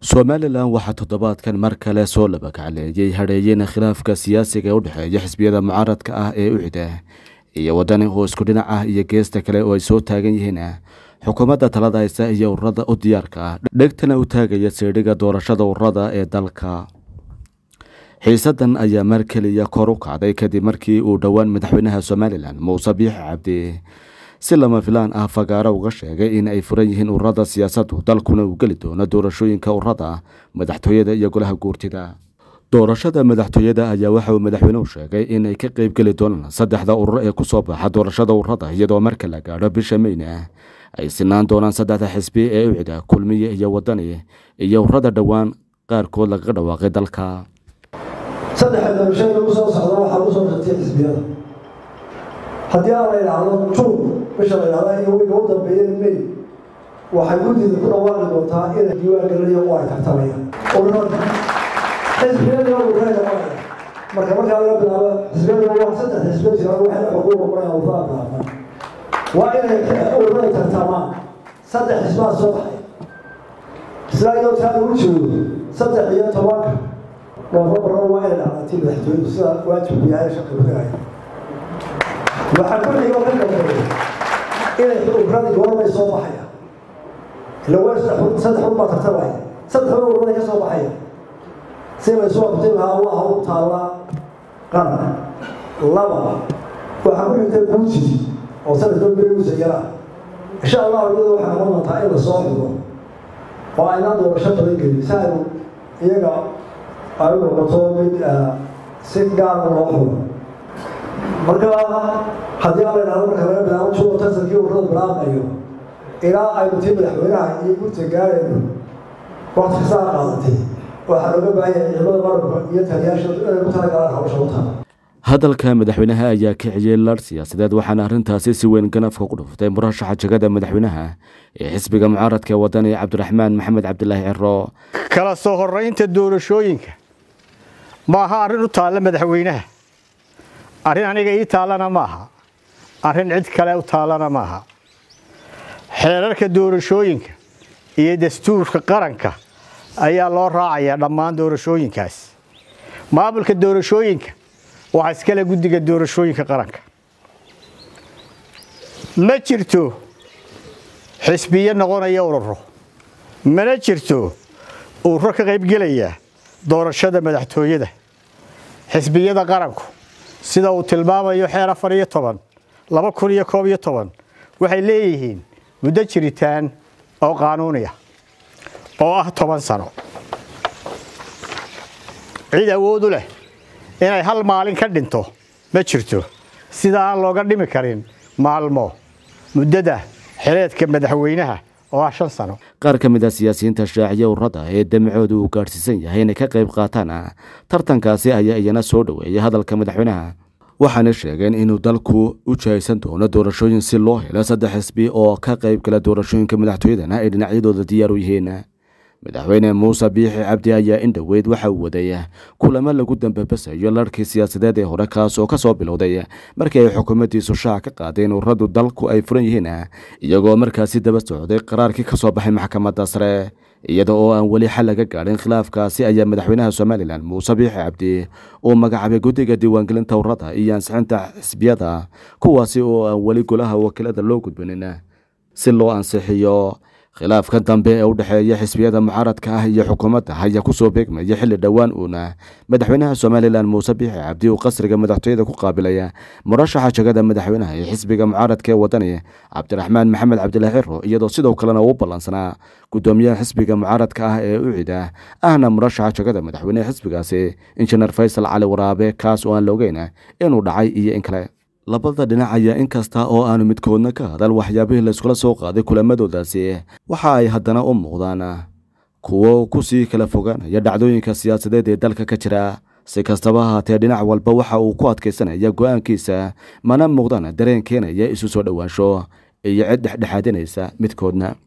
somalilan waxaa toddobaadkan mar kale soo labakacleeyey hadheeyeen khilaafka siyaasiga ee u dhexeeya xisbiyada mucaaradka ah ee ucida iyo wadani oo isku dhinac ah iyo geesta kale oo ay soo taagan yihiin xukuumadda talada haysa iyo ururada u diyaarka ah dhegtana u taagaya siidhiga doorashada ururada ee dalka xiisadan ayaa mar keliya kor u kacday kadib markii uu dhowaan madaxweynaha somalilan muuse biixi cabdi si lama filaan ah fagaaro uga sheegay in ay furan yihiin ururada siyaasaddu dalkuna uu geli doono doorashooyinka ururada madaxtooyada iyo golaha guurtida doorashada madaxtooyada ayaa waxa uu madaxweynuhu sheegay inay ka qeybgeli doonaan saddexda urur ee kusoo baxa doorashada ururada iyadoo marka la gaadho bisha meyna ay sinaan doonaan saddexda xisbi ee ucida kulmiye iyo wadani iyo ururada dhowaan qaarkood lagaga dhawaaqay dalka saddexa doorashada lagu soo socda waxaa lagu soo shartay xisbiyada haddii aan la idhaahdo juun bisha la idhahda iyo wiga u dambeeyeen may waxay guddida ku dhawaaqi doontaa inay diiwaan gelinayo oo ay tartamayaan ururada xisbiyada ururada maraya marka markaa laga bilaabo xisbiyada waa saddex xisbiya jiraan waxayna xuquuqa qoraya ururada bilaabaan waa inay ururada tartamaan saddex xisbaa soo baxay isla iyadoo taa lagu joogo saddex iyo tobanka noofambarna waa inay dhacdatii madaxtooyadu sida waajibku yahay shaqi kudhigaya waxaa ku xigoo ka dambeeya inay ururada goormay soo baxaya ila waa saddex un baa tartamaya saddex un ururada ka soo baxaya si laysu waqti lahaa waa hawl taalla qaran laba waxaa ku xigta guuji oo sanadka beruusa yara insha allahu iyada waxaa noqon doontaa in la soo xigo oo aynaan doorasho badan gelin si aynu iyaga ay u noqoto mid si gaara loo xulo marka haddii aan la idhahdo marka laga bilaabo juno tansankii ururada bilaabmayo ilaa aynu tii madaxweynaha iyo gurta gaarayno waqti kastaa qaadatay waxaa looga baahanya ciidamada marabka iyo taliyaasha inay ku talagalaan hawsha u taha hadalka madaxweynaha ayaa kiciyey lar siyaasadeed waxaana arrintaasi si weyn ganafka ku dhuftay murashaxa jegada madaxweynaha ee xisbiga mucaaradka ee wadani cabdiraxmaan maxamed cabdilaahi ciro kala soo horeynta doorashooyinka ma aha arrin u taalla madaxweynaha arrin aniga ii taallana maaha arrin cid kale u taallana maaha xeerarka doorashooyinka iyo dastuurka qaranka ayaa loo raacayaa dhammaan doorashooyinkaas maamulka doorashooyinka waxaa iskale guddiga doorashooyinka qaranka ma jirto xisbiyo noqonaya ururo mana jirto ururo ka qaybgelaya doorashada madaxtooyada xisbiyada qaranku sida uu tilmaamayo xeer afar iyo toban laba kun iyo koob iyo toban waxay leeyihiin muddo jiritaan oo qaanuuniya oo ah toban sano cid awoodu leh inay hal maalin ka dhinto ma jirto sida aan looga dhimi karin maalmo muddada xileedka madaxweynaha oo ah shan sano qaar ka mid a siyaasiyiinta shaaciya ururada ee damacooda uu gaadhsiisan yahay inay ka qayb qaataan tartankaasi ayaa iyana soo dhoweeyay hadalka madaxweynaha waxaana sheegeen inuu dalku u jihaysan doono doorashooyin si loo helo saddex xisbi oo ka qayb gala doorashooyinka madaxtooyadana ay dhinacyadooda diyaar u yihiin madaxweyne muuse biixi cabdi ayaa in dhoweyd waxa uu waday kulamo lagu dambabasayo larkii siyaasadeed ee hore kaas oo ka soo bilowday markii ay xukuumaddiisu shaac ka qaadeen ururadu dalku ay furan yihiin iyagoo markaasi daba socday qaraarkii ka soo baxay maxkamadda sare iyada oo aan weli xal laga gaadhin khilaafkaasi ayaa madaxweynaha somalilan muuse biixi cabdi uu magacaabay guddiga diiwaangelinta ururada iyo ansixinta xisbiyada kuwaasi oo aan weli golaha wakiilada loo gudbinin si loo ansixiyo khilaafka dambe ee u dhexeeya xisbiyada mucaaradka ah iyo xukuumadda ayaa kusoo beegmaya xilli dhowaan uuna madaxweynaha somalilan muuse biixi cabdi uu qasriga madaxtooyada ku qaabilaya murashaxa jegada madaxweynaha ee xisbiga mucaaradka ee wadani cabdiraxmaan maxamed cabdilaahi ciro iyadoo sidoo kalena uu ballansanaa guddoomiyaha xisbiga mucaaradka ah ee ucida ahna murashaxa jegada madaxweynehe xisbigaasi injineer faysal cali waraabe kaas oo aan la ogeyn inuu dhacay iyo in kale labada dhinac ayaa in kasta oo aanu midkoodna ka hadal waxyaabihii layskula soo qaaday kulamadoodaasi waxa ay haddana u muuqdaan kuwo kusii kala fogaanaya dhacdooyinka siyaasadeed ee dalka ka jira si kastaba ahaatee dhinac walba waxa uu ku adkaysanaya go'aankiisa mana muuqdaan dareen keenaya isu soo dhowaansho iyo cid dhexdhexaadinaysa midkoodna